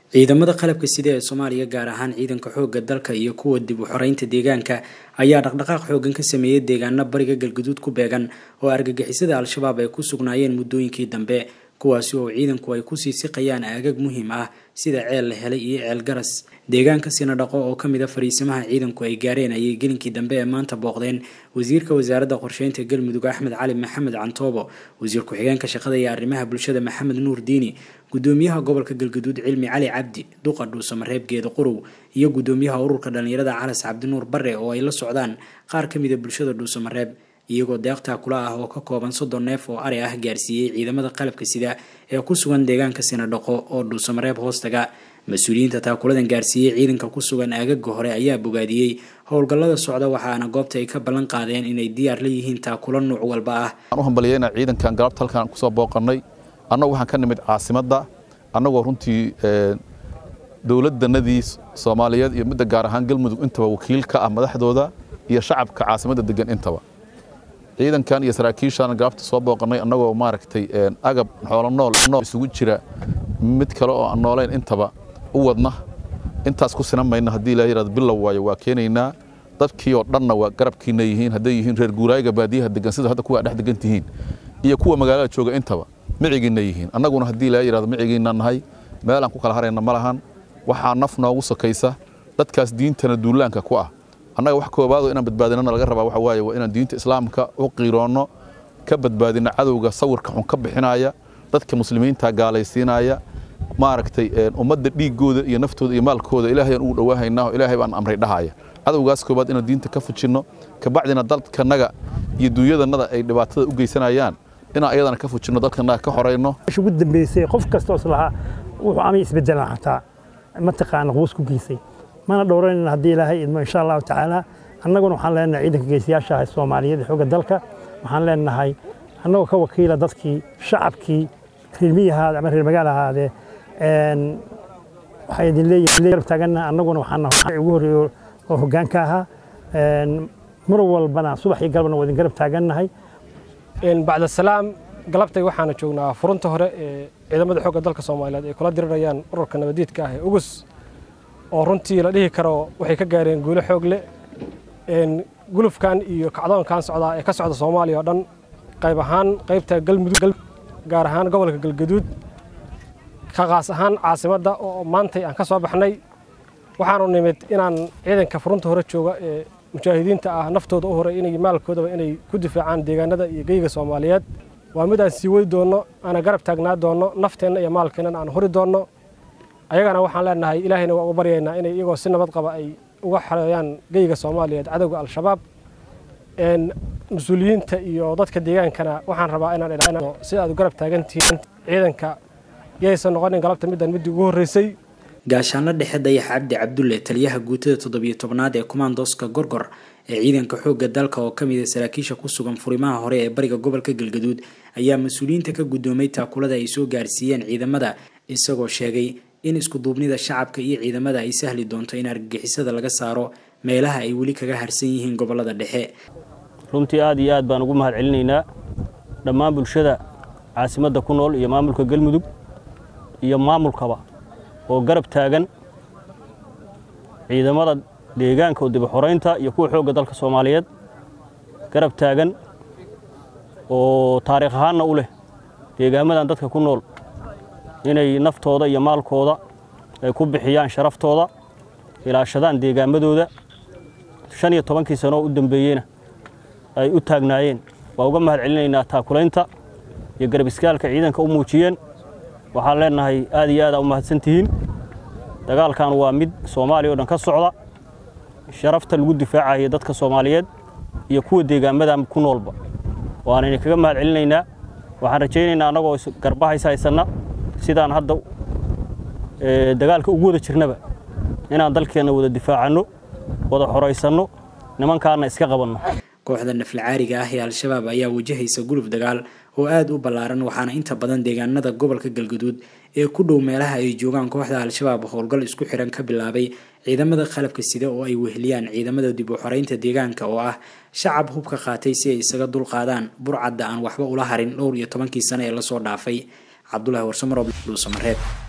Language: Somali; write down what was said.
ciidamada qalabka sida ee soomaaliya gaar ahaan ciidanka xoogga dalka iyo kuwa dib u xoreynta deegaanka ayaa dhaqdhaqaaq xoogan ka sameeyey deegaano bariga galguduud ku beegan oo argagixisada al-shabaab ay ku sugnaayeen muddooyinkii dambe kuwaasi oo ciidanku ay kusii siqayaan aagag muhiim ah sida ceel la helay iyo ceel garas deegaanka sinadhaqo oo kamid a fariisimaha ciidanku ay gaareen ayay gelinkii dambe ee maanta booqdeen wasiirka wasaaradda qorsheynta galmudug axmed cali maxamed cantoobo wasiir ku-xigeenka shaqada iyo arrimaha bulshada maxamed nuur diini gudoomiyaha gobolka galguduud cilmi cali cabdi duqa dhuusamareeb geeda qurow iyo gudoomiyaha ururka dhallinyarada calas cabdinuur bare oo ay la socdaan qaar kamid a bulshada dhuusamareeb iyagoo deeqtaa kula ah oo ka kooban soddon neef oo ari ah gaarsiiyey ciidamada qalabka sida ee ku sugan deegaanka sinadhaqo oo dhuusamareeb hoostaga mas-uuliyiinta taakuladan gaarsiiyey ciidanka ku sugan aagaga hore ayaa bogaadiyey howlgallada socda waxaana goobta ay ka ballan qaadeen inay diyaar la yihiin taakula nuuc walba ah waxaan u hambaliyeyna ciidankan galabta halkaan kusoo booqannay annagu waxaan ka nimid caasimadda annagoo runtii dowladdanadii soomaaliyeed iyo midda gaar ahaan galmudug intaba wakiil ka ah madaxdooda iyo shacabka caasimadda degan intaba ciidankan iyo saraakiishaan galabta soo booqannay annagoo maaragtay agab xoolo nool nool isugu jira mid kale oo aan noolayn intaba u wadna intaas ku sinan mayna haddii ilaahay yaraado bilow waayo waa keenaynaa dadkii oo dhanna waa garabkiina yihiin hadday yihiin reer guuraayiga baadiyaha degan sida hadda kuwa dhex degan tihiin iyo kuwa magaalada jooga intaba micigiinna yihiin annaguna haddii ilaahay yaraado micigiinna nahay meel aan ku kala harayna ma lahan waxaa naf noogu sokaysa dadkaas diintana duulaanka ku ah annaga wax koobaado inaan badbaadinana laga rabaa waxa waaye waa inaan diinta islaamka u qiiroonno ka badbaadina cadowga sawirka xun ka bixinaya dadka muslimiinta gaalaysiinaya maaragtay ummadda dhiiggooda iyo naftooda iyo maalkooda ilaahayaan ugu dhowaahaynaa ilaahay baan amray dhahaya cadowgaas koobaad inaan diinta ka fujinno kabacdina dalkanaga iyo duunyadannada ay dhibaatada u geysanayaan inaan ayadana ka fujinno dalkanaga ka horayno ugu dambeysay qof kastoo islahaa wuxuu amay isbedelaan xataa mataqaana quus ku geysay mana dhowranayna haddii ilaahay idmo insha allahu tacaala annaguna waxaan leenahay ciidanka geesiyaasha ah soomaaliyeed xoogga dalka waxaan leenahay annagoo ka wakiila dadkii shacabkii reer miyahaade ama reer magaal ahaadee waxay idin leeyihin garab taaganna annaguna waxaan ugu horreeyo oo hoggaanka ahaa mar walbana subax iyo galabna waa idin garab taagannahay bacda salaam galabtay waxaana joognaa furunta hore ee ciidamada xoogga dalka soomaaliyeed ay kula dirirayaan ururka nabadiidka ah ee ugus oo runtii la dhihi karo waxay ka gaareen guulo xoog leh gulufkan iyo kacdoonkan socdaa ee ka socda soomaaliya oo dhan qayb ahaan qaybta galmudug gaar ahaan gobolka galgaduud ka qaas ahaan caasimadda oo maantay aan ka soo baxnay waxaanu nimid inaan ciidanka furunta hore jooga ee mujaahidiinta ah naftooda u horay inay maalkoodaba inay ku difaacaan deegaanada iyo geyga soomaaliyeed waa mid aan sii wadi doonno aana garab taagnaa doonno nafteenna iyo maalkeennana aan hori doonno ayagana waxaan leenahay ilaahayna waa uga baryaynaa inay iyagoo si nabad qaba ay uga xareeyaan geyga soomaaliyeed cadowga al-shabaab mas-uuliyiinta iyo dadka deegaankana waxaan rabaa inaan idhaahno si aad garab taagantihiin ciidanka yaysan noqonin galabta middan middii ugu horreysay gaashaanla dhexe dayax cabdi cabdulle taliyaha guutada toddobiyo tobnaad ee kumaandoska gorgor ee ciidanka xoogga dalka oo kamid a saraakiisha ku sugan furimaha hore ee bariga gobolka galgaduud ayaa mas-uuliyiinta ka guddoomay taakulada ay soo gaarsiiyeen ciidamada isagoo sheegay in iskuduubnida shacabka iyo ciidamada ay sahli doonto in argagixisada laga saaro meelaha ay weli kaga harsan yihiin gobolada dhexe runtii aad iyo aad baan ugu mahad celinaynaa dhammaan bulshada caasimadda ku nool iyo maamulka galmudug iyo maamulkaba oo garab taagan ciidamada deegaanka oo dibaxoraynta iyo kuwa xoogga dalka soomaaliyeed garab taagan oo taariikh ahaanna u leh deegaamadan dadka ku nool inay naftooda iyo maalkooda ay ku bixiyaan sharaftooda ilaashadaan deegaamadooda shan iyo tobankii sano oo u dambeeyeyna ay u taagnaayeen waa uga mahad celinaynaa taakulaynta iyo garab iskaalka ciidanka u muujiyeen waxaan leenahay aad iyo aadaa u mahadsan tihiin dagaalkan waa mid soomaaliya o dhan ka socda sharafta lagu difaacaya dadka soomaaliyeed iyo kuwa deegaamadan ku noolba waanayna kaga mahad celinaynaa waxaan rajaynaynaa annagoo garbahays haysanna sidaan hadda dagaalka ugu wada jirnaba inaan dalkeenna wada difaacanno wada xoraysanno nimankaana iska qabanno kooxda naflacaariga ah ee al-shabaab ayaa wajahaysa guluf dagaal oo aada u ballaaran waxaana inta badan deegaanada gobolka galgaduud ee ku dhow meelaha ay joogaan kooxda al-shabaab howlgal isku xiran ka bilaabay ciidamada qalabka sida oo ay weheliyaan ciidamada dib u xoreynta deegaanka oo ah shacab hubka qaatay si ay isaga dulqaadaan burcadda aan waxba ula harin dhowr iyo tobankii sano ee lasoo dhaafay cabdulahi warsamaro dhuusamareeb